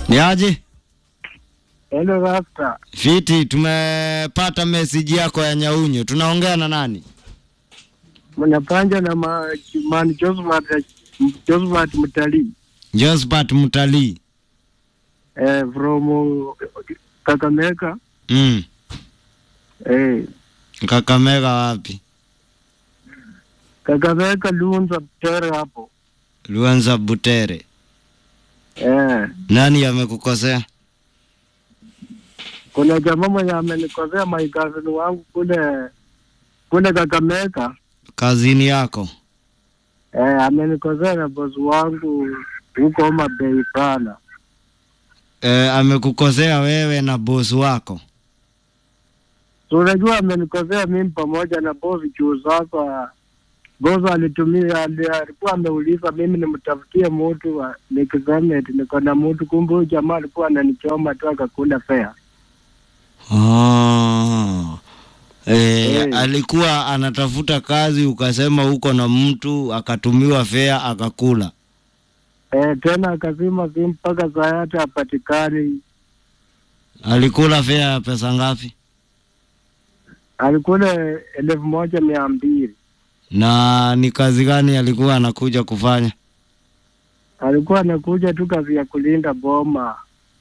Ni aje? Hello Rasta. Fiti, tumepata meseji yako ya Nyaunyo. Tunaongea na nani? Mnapanja na ma, man Josephat Josephat Mtalii. Josephat Mtalii. Eh, from uh, Kakamega. Mm. Eh, Kakamega wapi? Kakamega Lunza Tere hapo. Luanza Butere. Eh, Nani amekukosea? kuna jamaa mwenye amenikosea maikazini wangu kule kule Kakamega. Kazini yako. Eh, amenikosea na bosi wangu huko Homa Bay sana. E, amekukosea wewe na bosi wako. So unajua amenikosea mimi pamoja na bosi juu sasa bosi alitumia ali- alikuwa ameuliza mimi nimtafutie mtu wa- nikisema eti niko na mtu, kumbe huyu jamaa alikuwa ananichoma tu akakula fea. Oh. E, Eh. alikuwa anatafuta kazi ukasema uko na mtu akatumiwa fea akakula. Eh, tena akazima simu mpaka saa yote hapatikani. Alikula fea ya pesa ngapi? Alikula elfu moja mia mbili. Na ni kazi gani alikuwa anakuja kufanya? Alikuwa anakuja tu kazi ya kulinda boma.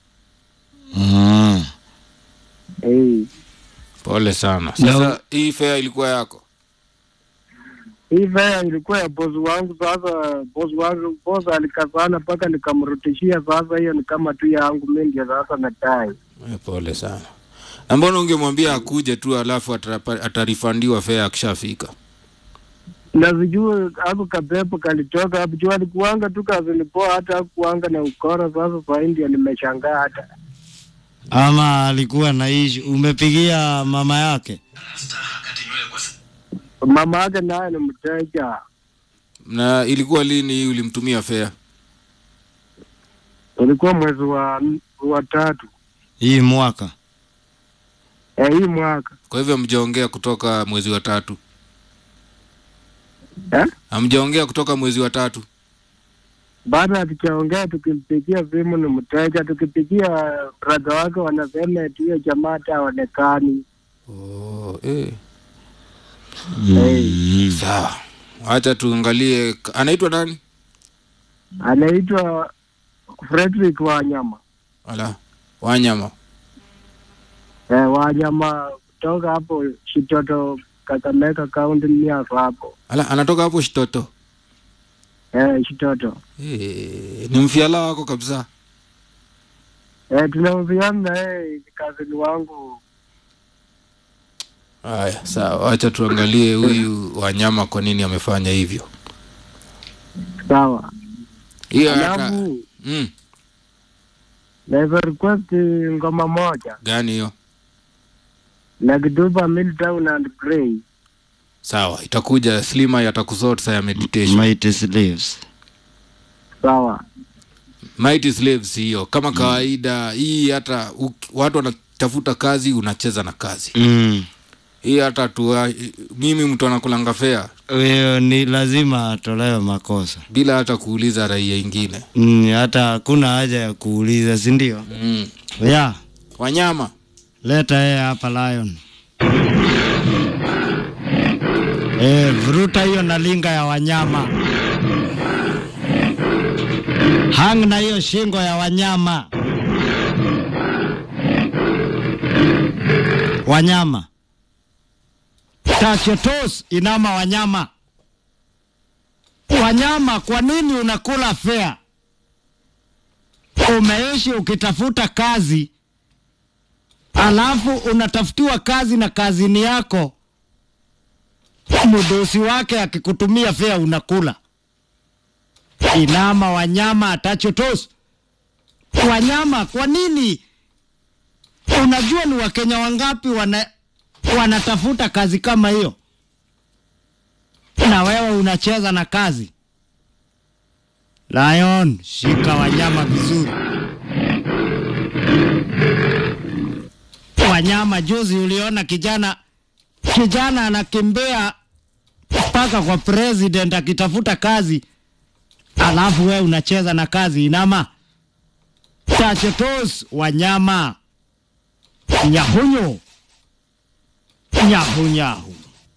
Ah. Eh, Pole sana. Na- Sasa hii fare ilikuwa yako? hii fea ilikuwa ya bosi wangu. Sasa bosi wangu bosi alikazana mpaka nikamrudishia. Sasa hiyo ni kama tu yangu mimi, ndio sasa natai Eh, Pole sana. Na mbona ungemwambia akuje tu alafu atapa- atarifandiwa fare akishafika? na sijui ako kapepo kalitoka hapo juu, alikuanga tu kazini poa, hata hakuanga na ukora. Sasa saa hii ndio nimeshangaa hata Ama alikuwa na ishi. Umepigia mama yake? mama yake naye ni mteja. Na ilikuwa lini hii ulimtumia fare? Ulikuwa mwezi wa wa tatu Hii mwaka. eh, hii mwaka Kwa hivyo hamjaongea kutoka mwezi wa tatu? eh? Hamjaongea kutoka mwezi wa tatu? Baada hatujaongea, tukimpigia simu ni mteja, tukipigia brada wake wanasema eti hiyo jamaa hata haonekani. Oh, eh. Mm. Sawa. Acha tuangalie anaitwa nani? Anaitwa Frederick Wanyama Ala. Wanyama. eh, Wanyama kutoka hapo Shitoto, Kakamega County, Miaso hapo Ala, anatoka hapo Shitoto. eh, Shitoto Eh, ni mfiala wako kabisa. eh, tunahusiana na yeye, ni kazini wangu Haya, sawa. Acha tuangalie huyu Wanyama kwa nini amefanya hivyo. sawa. Hiyo hata Alafu mm, naweza request ngoma moja gani hiyo? na Kiduba Milltown and Grey. Sawa, itakuja Slima yatakusort saa ya meditation. Mighty slaves. Sawa Mighty Slaves hiyo kama kawaida. Hii hata u- watu wanatafuta kazi, unacheza na kazi Mm. hii. Hata tu mimi mtu anakulanga fea Huyo ni lazima atolewe makosa. bila hata kuuliza raia ingine Mm, hata hakuna haja ya kuuliza, si ndio? mm. Ya, Wanyama leta yeye hapa Lion. Eh, vuruta hiyo na linga ya wanyama. Hang na hiyo shingo ya wanyama. Wanyama. Touch your toes, inama wanyama. Wanyama, kwa nini unakula fea? Umeishi ukitafuta kazi, alafu unatafutiwa kazi na kazini yako, mdosi wake akikutumia fea unakula. Inama wanyama, atacho tos. Wanyama, kwa nini? Unajua ni Wakenya wangapi wana, wanatafuta kazi kama hiyo, na wewe unacheza na kazi. Lion, shika wanyama vizuri. Wanyama, juzi uliona kijana kijana anakimbia mpaka kwa president akitafuta kazi, alafu wewe unacheza na kazi. Inama Tachetos wanyama nyahunyu nyahunyahu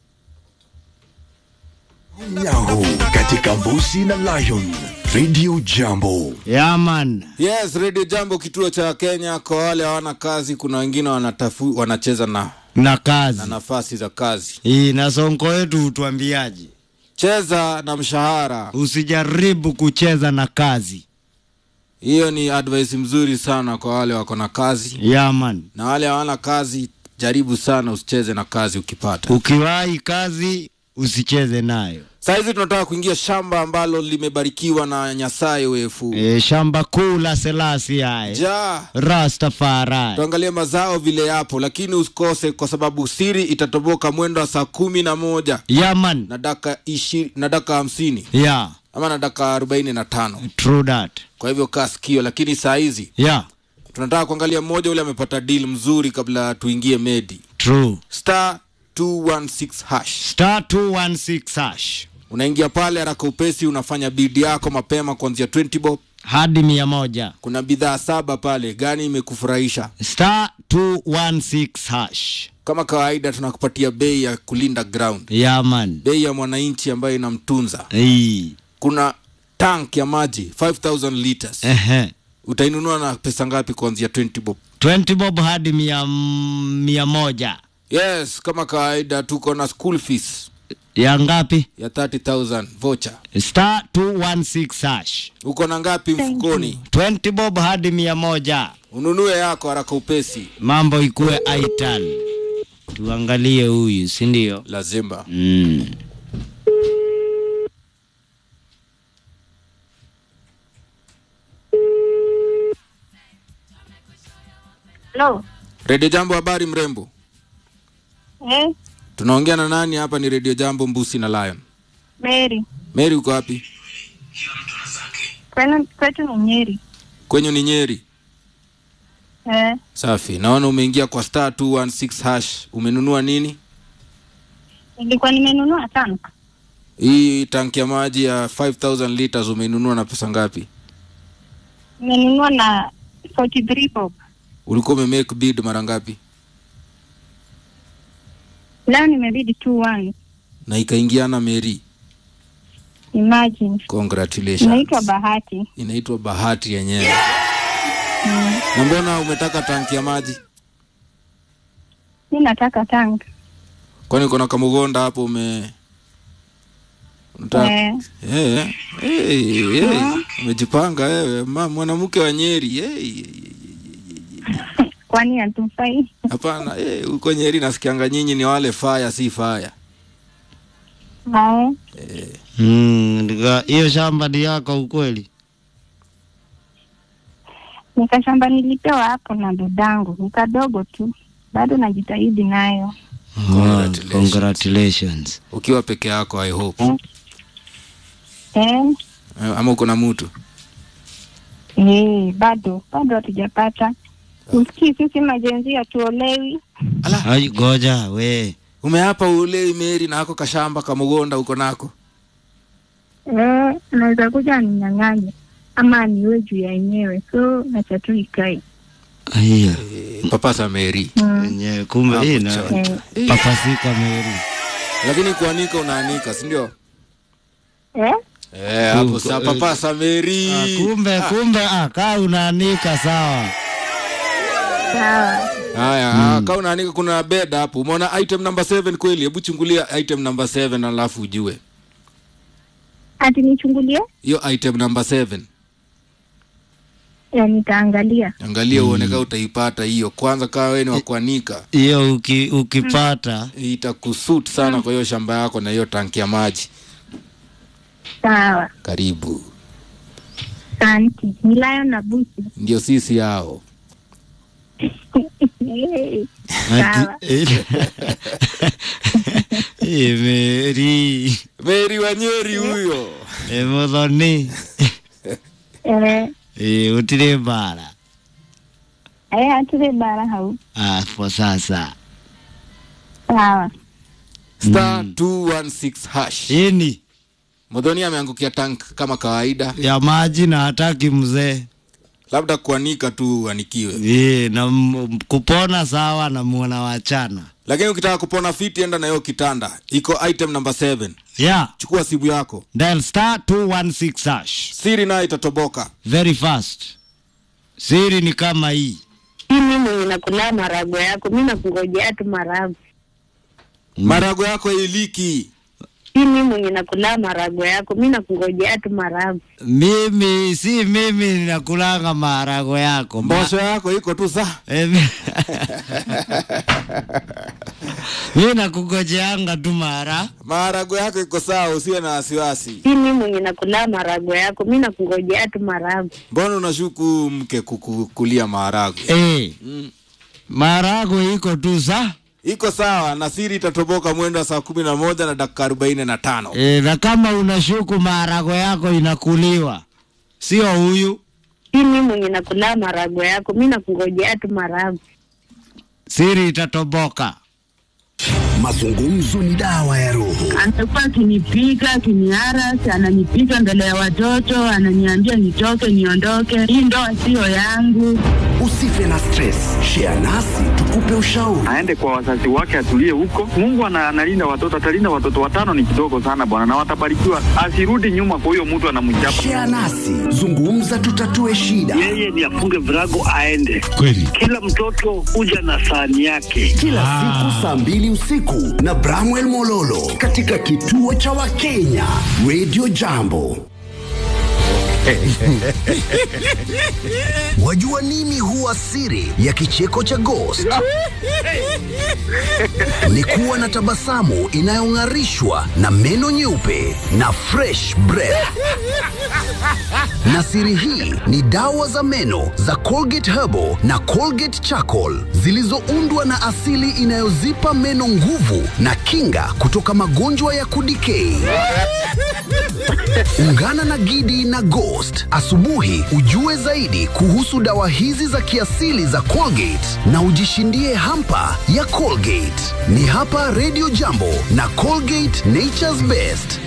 Nyahu katika Mbusi na Lion Radio Jambo. yaman yes radio jambo kituo cha kenya kwa wale hawana kazi kuna wengine wanatafu, wanacheza na, na kazi na nafasi za kazi hii na sonko wetu utuambiaje cheza na mshahara usijaribu kucheza na kazi hiyo ni advice mzuri sana kwa wale wako na kazi yaman na wale hawana kazi jaribu sana usicheze na kazi ukipata ukiwahi kazi usicheze nayo sahizi tunataka kuingia shamba ambalo limebarikiwa na nyasaye wefu e, shamba kuu la selasi aye ja rastafari tuangalie mazao vile yapo lakini usikose kwa sababu siri itatoboka mwendo wa saa kumi na moja yaman na daka ishi, na daka hamsini ya ama na daka arobaini na tano true that kwa hivyo kaa sikio lakini saa hizi ya tunataka kuangalia mmoja ule amepata deal mzuri kabla tuingie medi true star 216 hash star 216 hash unaingia pale haraka upesi unafanya bidi yako mapema kuanzia 20 bob hadi mia moja kuna bidhaa saba pale gani imekufurahisha star 216 hash kama kawaida tunakupatia bei ya kulinda ground yaman bei ya mwananchi ambayo inamtunza Ii. kuna tank ya maji 5000 liters Ehe. utainunua na pesa ngapi kuanzia 20 bob 20 bob hadi mia, mia moja yes kama kawaida tuko na school fees ya ngapi ya 30000 voucher star 216 hash uko na ngapi mfukoni 20 bob hadi mia moja ununue yako haraka upesi mambo ikuwe aital tuangalie huyu si ndio lazima mm. Hello. redio jambo habari mrembo Eh, tunaongea na nani hapa ni redio jambo mbusi na lion Mary. meri uko wapi Kwenu kwetu ni Nyeri. kwenyu ni nyeri Eh, safi naona umeingia kwa star 216 hash umenunua nini nilikuwa nimenunua tank. hii tanki ya maji ya 5000 liters umeinunua na pesa ngapi Nimenunua na 43 bob. ulikuwa umemake bid mara ngapi Leo nimebidi tu one. na ikaingiana meri Imagine. congratulations Inaitwa bahati. inaitwa bahati yenyewe na mbona umetaka tanki ya maji Mi nataka tank. kwani kuna kamugonda hapo ume unataka Eh, Eh, eh, eh, umejipanga wewe ma- mwanamke wa nyeri eh, kwani hatufai? hapana eh, huko nyeri nasikianga nyinyi ni wale faya si faya Eh, Mm, nika- hiyo shamba ni yako ukweli nikashamba nilipewa hapo na dadangu, ni kadogo tu, bado najitahidi nayo. Congratulations. congratulations ukiwa peke yako i hope Eh, Eh, ama uko na mtu eh, bado bado hatujapata. Usikii sisi majenzi hatuolewi. ala Ai, goja we umeapa ulei meri na ako kashamba kamugonda uko nako Eh, naweza kuja aninyang'anye ama niwe juu ya yenyewe, so nacha tu ikae. hiyo eh, papasa meri Mm. enyewe kumbe Hapo hii na chonjo. Eh, papasika meri lakini kuanika unaanika sindio eh? eh, hapo Uko- sa papasa meri ah, kumbe kumbe ah, kaa unaanika sawa Sawa. haya mm. kaa unaanika kuna bed hapo umeona item number 7 kweli hebu chungulia item number 7 alafu ujue Ati nichungulie? hiyo item number 7 Ya, nitaangalia. angalia uone kaa utaipata hiyo kwanza kaa wewe ni wa kuanika hiyo uki, ukipata itakusut sana kwa hiyo shamba yako na hiyo tanki ya maji Sawa. karibu Asante. Ni Lion na Busi. ndio sisi hao Eh, Sawa. ati Ĩ, meri meri wanyeri huyo ĩ mũthoni Eh, ĩ gũtirĩ mbara eh, haturĩ bara hau. hapo sasa Sawa. star 216 hash ini modhoni ameangukia tank kama kawaida ya maji na hataki mzee labda kuanika tu uanikiwe Ye, na m- kupona sawa na muona wachana lakini ukitaka kupona fiti enda na hiyo kitanda iko item number 7 yeah. chukua simu yako dial star 216 hash siri nayo itatoboka very fast siri ni kama hii hii mimi mwenye nakula marago yako mi nakungojea tu marago marago yako iliki hii mimi mwenye nakula marago yako mi nakungojea tu marago mimi si mimi ninakulanga maharago yako Ma- mbosho yako iko tu saa Eh, mi- mi nakugojeanga tu mara maharago yako iko sawa usiwe na wasiwasi hii mimi mwenye nakula marago yako mi nakungojea tu marago mbona unashuku mke kukulia maharago eh, marago iko tu sa iko sawa na siri itatoboka mwendo wa saa kumi na moja na dakika arobaini na tano eh, na kama unashuku maharago yako inakuliwa sio huyu hii mimi mwenye nakula marago yako mi nakungojea tu marago siri itatoboka Mazungumzo ni dawa ya roho. Amekuwa akinipiga akiniarasi, ananipiga mbele ya watoto, ananiambia nitoke, niondoke, hii ndoa siyo yangu. Usife na stress. Share nasi tukupe ushauri. aende kwa wazazi wake atulie huko. Mungu ana- analinda watoto, atalinda watoto watano, ni kidogo sana bwana, na watabarikiwa. Asirudi nyuma kwa huyo mtu anamchapa. Share nasi, zungumza, tutatue shida. yeye ni afunge virago aende. kweli Kila mtoto huja na sahani yake. Kila siku saa mbili usiku na Bramwell Mololo katika kituo cha Wakenya Radio Jambo. Wajua nini huwa siri ya kicheko cha Ghost? Ni kuwa na tabasamu inayong'arishwa na meno nyeupe na fresh breath. Na siri hii ni dawa za meno za Colgate Herbal na Colgate Charcoal zilizoundwa na asili inayozipa meno nguvu na kinga kutoka magonjwa ya kudikei. Ungana na Gidi na Ghost asubuhi ujue zaidi kuhusu dawa hizi za kiasili za Colgate na ujishindie hampa ya Colgate. Ni hapa Radio Jambo na Colgate Nature's Best.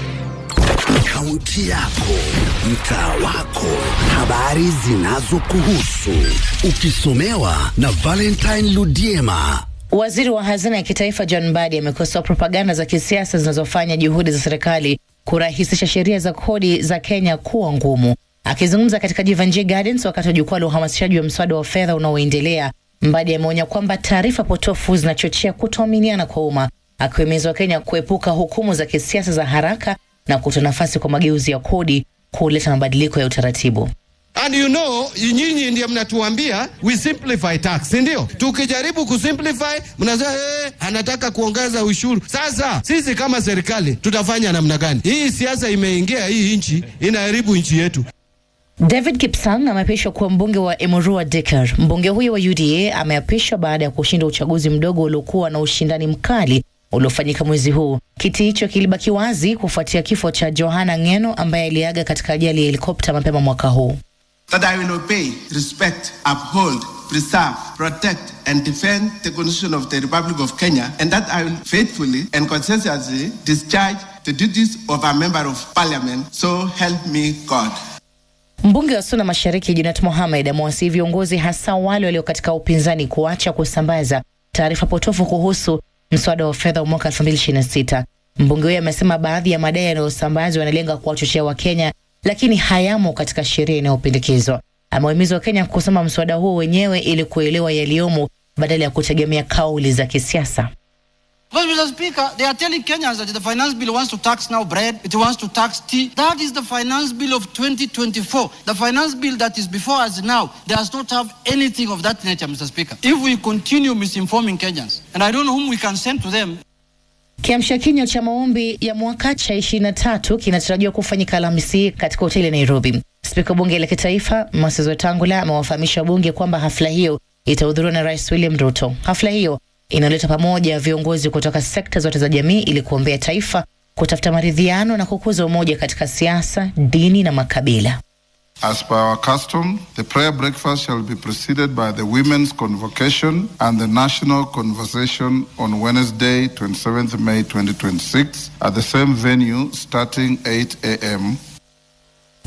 Kaunti yako, mtaa wako, habari zinazokuhusu, ukisomewa na Valentine Ludiema. Waziri wa hazina ya kitaifa John Mbadi amekosoa propaganda za kisiasa zinazofanya juhudi za serikali kurahisisha sheria za kodi za Kenya kuwa ngumu. Akizungumza katika Jivanjie Gardens wakati wa jukwaa la uhamasishaji wa mswada wa fedha unaoendelea, Mbadi ameonya kwamba taarifa potofu zinachochea kutoaminiana kwa umma, akiwahimiza Wakenya kuepuka hukumu za kisiasa za haraka na kutoa nafasi kwa mageuzi ya kodi kuleta mabadiliko ya utaratibu. And you know, nyinyi ndio mnatuambia we simplify tax, si ndio? Tukijaribu kusimplify mnasema eh, anataka kuongeza ushuru. Sasa sisi kama serikali tutafanya namna gani? Hii siasa imeingia hii nchi, inaharibu nchi yetu. David Kipsang ameapishwa kuwa mbunge wa Emurua Dikar. Mbunge huyo wa UDA ameapishwa baada ya kushinda uchaguzi mdogo uliokuwa na ushindani mkali uliofanyika mwezi huu. Kiti hicho kilibaki wazi kufuatia kifo cha Johana Ngeno ambaye aliaga katika ajali ya helikopta mapema mwaka huu. that I will obey, respect, uphold, preserve, protect, and defend the Constitution of the Republic of Kenya, and that I will faithfully and conscientiously discharge the duties of a member of parliament. So help me God. Mbunge wa Suna Mashariki Junet Mohamed amewasihi viongozi hasa wale walio katika upinzani kuacha kusambaza taarifa potofu kuhusu mswada wa fedha wa mwaka 2026. Mbunge huyo amesema baadhi ya madai yanayosambazwa yanalenga kuwachochea Wakenya, lakini hayamo katika sheria inayopendekezwa. Amewahimiza Wakenya kusoma mswada huo wenyewe ili kuelewa yaliyomo badala ya kutegemea kauli za kisiasa. Because, Mr. Speaker, they are telling Kenyans that the finance bill wants to tax now bread, it wants to tax tea. That is the finance bill of 2024. The finance bill that is before us now does not have anything of that nature, Mr. Speaker. If we continue misinforming Kenyans, and I don't know whom we can send to them, Kiamsha kinywa cha maombi ya mwaka cha 23 kinatarajiwa kufanyika Alhamisi hii katika hoteli ya Nairobi. Spika wa bunge la kitaifa Moses Wetangula amewafahamisha bunge kwamba hafla hiyo itahudhuriwa na Rais William Ruto. Hafla hiyo inaleta pamoja viongozi kutoka sekta zote za jamii ili kuombea taifa, kutafuta maridhiano na kukuza umoja katika siasa, dini na makabila. As per our custom, the prayer breakfast shall be preceded by the women's convocation and the national conversation on Wednesday, 27th May 2026, at the same venue starting 8 a.m.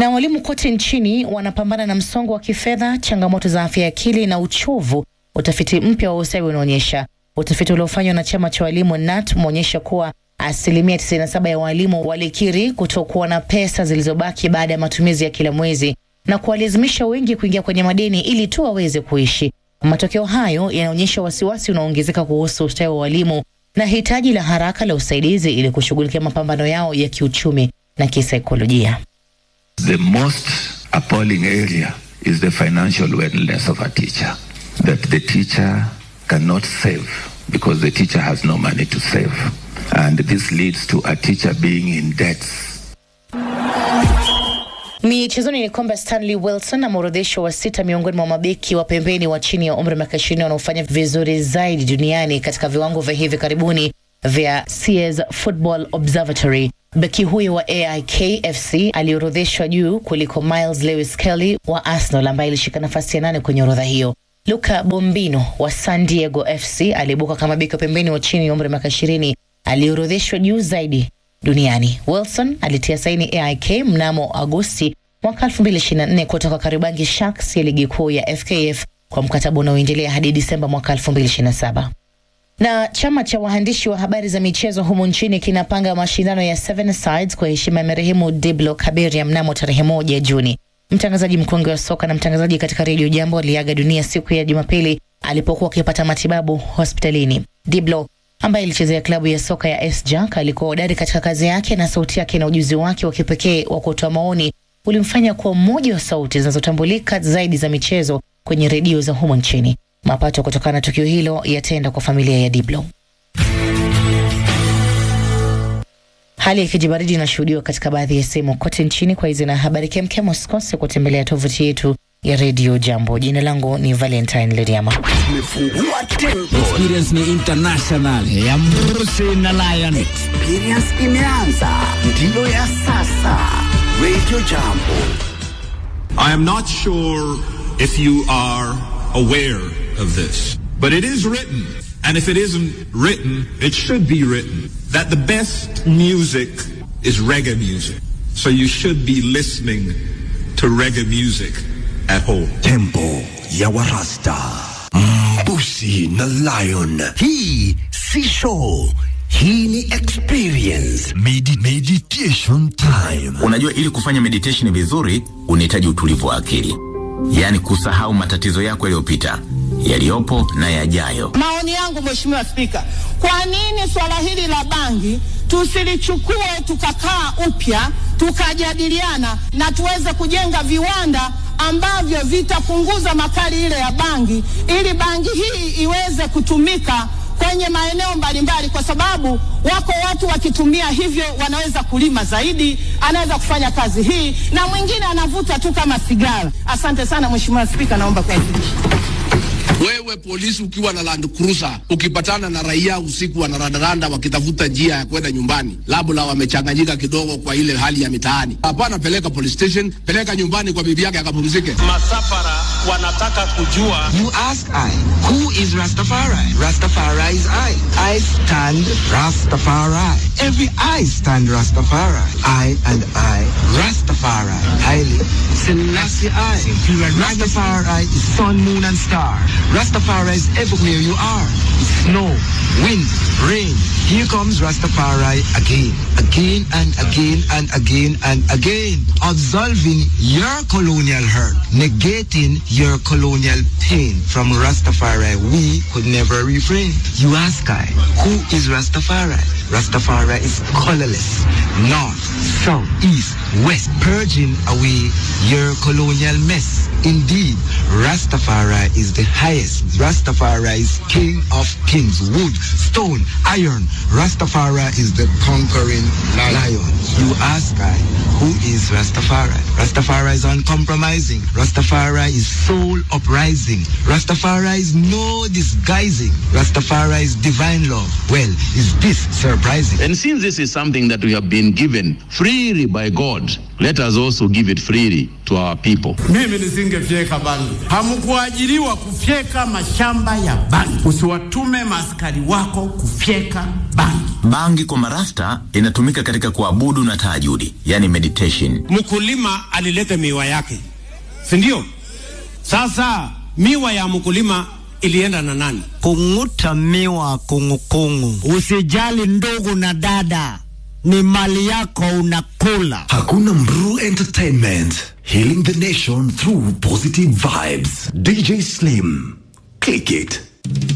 Na walimu kote nchini wanapambana na msongo wa kifedha, changamoto za afya ya akili na uchovu. Utafiti mpya wa ustawi unaonyesha. Utafiti uliofanywa na chama cha walimu NAT umeonyesha kuwa asilimia 97 ya walimu walikiri kutokuwa na pesa zilizobaki baada ya matumizi ya kila mwezi na kuwalazimisha wengi kuingia kwenye madeni ili tu waweze kuishi. Matokeo hayo yanaonyesha wasiwasi unaoongezeka kuhusu ustawi wa walimu na hitaji la haraka la usaidizi ili kushughulikia mapambano yao ya kiuchumi na kisaikolojia. The most appalling area is the financial wellness of a teacher. That the teacher cannot save because the teacher has no money to save. And this leads to a teacher being in debts. Michezoni ni kwamba Stanley Wilson ameorodheshwa wa sita miongoni mwa mabeki wa pembeni wa chini ya umri wa miaka ishirini wanaofanya vizuri zaidi duniani katika viwango vya hivi karibuni vya CS Football Observatory. Beki huyo wa AIK FC aliorodheshwa juu kuliko Miles Lewis Kelly wa Arsenal ambaye ilishika nafasi ya nane kwenye orodha hiyo. Luka Bombino wa San Diego FC aliibuka kama beki wa pembeni wa chini ya umri wa miaka ishirini aliorodheshwa juu zaidi duniani. Wilson alitia saini AIK mnamo Agosti mwaka 2024 kutoka Karibangi Sharks ya ligi kuu ya FKF kwa mkataba unaoendelea hadi Disemba mwaka 2027. Na chama cha waandishi wa habari za michezo humu nchini kinapanga mashindano ya Seven Sides kwa heshima ya marehemu Diblo Kaberia mnamo tarehe moja Juni. Mtangazaji mkongwe wa soka na mtangazaji katika redio Jambo aliaga dunia siku ya Jumapili alipokuwa akipata matibabu hospitalini. Diblo ambaye alichezea klabu ya soka ya SJAK alikuwa hodari katika kazi yake na sauti yake na ujuzi wake wa kipekee wa kutoa maoni ulimfanya kuwa mmoja wa sauti zinazotambulika zaidi za michezo kwenye redio za humo nchini. Mapato kutokana na tukio hilo yataenda kwa familia ya Diblo. Hali ya kijibaridi inashuhudiwa katika baadhi ya sehemu kote nchini. Kwa hizi na habari kemkem, usikose kutembelea tovuti yetu ya redio Jambo. Jina langu ni Valentine Leriama. Experience ni international ya Mrusi na Lion. Experience imeanza, ndiyo ya sasa. Radio Jambo. I am not sure if you are aware of this, but it is written, and if it isn't written, it should be written, that the best music is reggae music. So you should be listening to reggae music at home. Tempo ya Warasta. Mbusi na Lion. Hii si show. Hii ni experience. Medi meditation time. Unajua, ili kufanya meditation vizuri unahitaji utulivu wa akili, yaani kusahau matatizo yako yaliyopita, yaliyopo na yajayo. Maoni yangu Mheshimiwa Spika, kwa nini swala hili la bangi tusilichukue tukakaa upya tukajadiliana na tuweze kujenga viwanda ambavyo vitapunguza makali ile ya bangi ili bangi hii iweze kutumika kwenye maeneo mbalimbali, kwa sababu wako watu wakitumia hivyo wanaweza kulima zaidi, anaweza kufanya kazi hii, na mwingine anavuta tu kama sigara. Asante sana Mheshimiwa Spika, naomba kuwasilisha. Wewe polisi ukiwa na Land Cruiser ukipatana na raia usiku wanarandaranda wakitafuta njia ya kwenda nyumbani, labda wamechanganyika kidogo kwa ile hali ya mitaani, hapana, peleka police station, peleka nyumbani kwa bibi yake akapumzike. Masafara wanataka kujua. You ask I, who is Rastafari? Rastafari is I. I stand Rastafari. Every I stand Rastafari. I and I, Rastafari. Haile Selassie I. Rastafari is sun, moon and star. Rastafari is everywhere you are. Snow, wind, rain. Here comes Rastafari again, again and again and again and again. Absolving your colonial hurt, negating your colonial pain. From Rastafari, we could never refrain. You ask I, who is Rastafari? Rastafari is colorless, north, south, east, west, purging away your colonial mess. Indeed, Rastafari is the highest. Rastafari is king of kings, wood, stone, iron. Rastafari is the conquering lion. You ask I, who is Rastafari? Rastafari is uncompromising. Rastafari is soul uprising. Rastafari is no disguising. Rastafari is divine love. Well, is this surprising? And since this is something that we have been given freely by God, let us also give it freely to to our people. Mimi nisingefyeka bangi. Hamkuajiriwa kufyeka mashamba ya bangi. Usiwatume maaskari wako kufyeka bangi. Bangi kwa marasta inatumika katika kuabudu na tahajudi, yani meditation. Mkulima alileta miwa yake, si ndio? Sasa miwa ya mkulima ilienda na nani? Kung'uta miwa kungukungu. Usijali ndugu na dada, ni mali yako unakula. Hakuna Mru Entertainment, healing the nation through positive vibes. DJ Slim, click it.